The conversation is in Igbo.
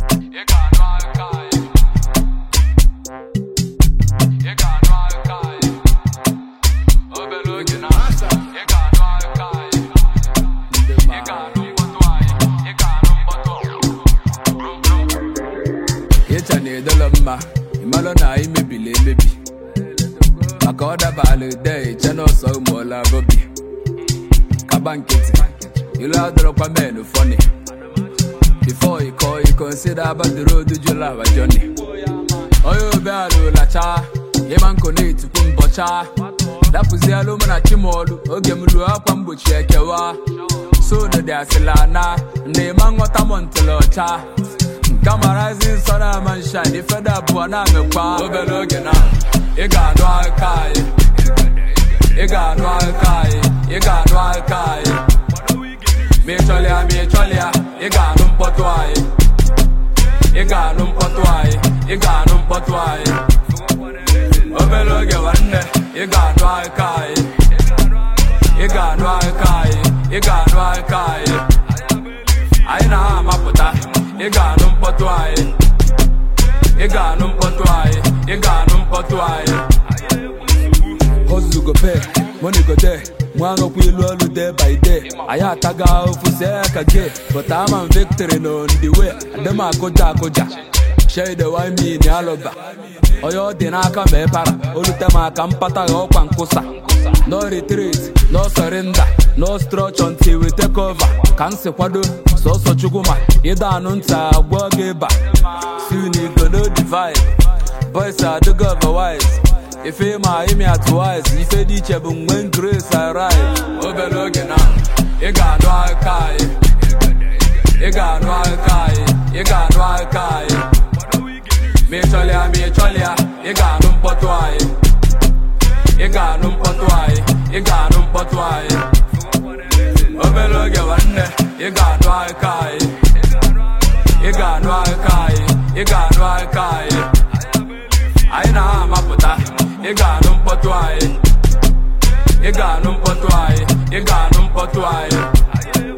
Ị ga-anụ aka anyị. Ị ga-anụ aka anyị. Obere oge na ị ga-anụ aka anyị. Ị ga-anụ mkpọtụ anyị. Ị ga-anụ mkpọtụ ịcha na-edolo mma ịmalụ na anyị mebiri emebi maka ọ dabala de iche n'ọsọ ụmụọla bobi kaba nkịtị ilu adọrọkwa men fọni before you call you consider about the road jụla awa journey onye obe alụla chaa ịma nkụ na-etikwu mbọcha dapụzialụ mụ na chimolu oge m luo akwa mgbochi ekewa sono dị asịla na na ịma nghọta m ntụlụ ọcha kamarazi nsọ na ama nsha dị feda abụọ na-amekwa obere oge na ị ga-anụ aka anyị ị ga-anụ aka anyị ị ga-anụ aka anyị ma ị chọlịa ma ị chọlịa ị ga-anụ mkpọtụ anyị ị ga-anụ mkpọtụ anyị ị ga-anụ mkpọtụ anyị obere oge nwanne ị ga-anụ aka anyị ị ga-anụ aka anyị ị ga-anụ aka anyị anyị na ha amapụta ị ga-anụ mkpọtụ anyị ị ga-anụ mkpọtụ anyị ị ga-anụ mkpọtụ anyị hustle go pay money go there nwanokwu ilu olu day by day anyị ataga ofu see ka gay but ama m victory no the way adem akụja akụja shade wine me ni alọba onye ọ dị n'aka ma ịpara olute m aka mpata gha ọkwa nkwụsa no retreat no surrender no structure until we take over ka m si kwado sọsọ chukwuma ịda anụ ntị agwọ gị ịba si n'igo no divide boys adịgo otherwise ife ma imi atụwise ife dị iche bụ mgbe grace arrive obere oge na ị ga-anụ aka anyị ị ga-anụ aka anyị ị ga-anụ aka anyị ma ị chọlịa ma ị chọlịa ị ga-anụ mkpọtụ anyị ị ga-anụ mkpọtụ anyị ị ga-anụ mkpọtụ anyị obere oge nwanne ị ga-anụ aka anyị ị ga-anụ aka anyị ị ga-anụ aka anyị anyị na ha amapụta ị ga-anụ mkpọtụ anyị ị ga-anụ mkpọtụ anyị ị ga-anụ mkpọtụ anyị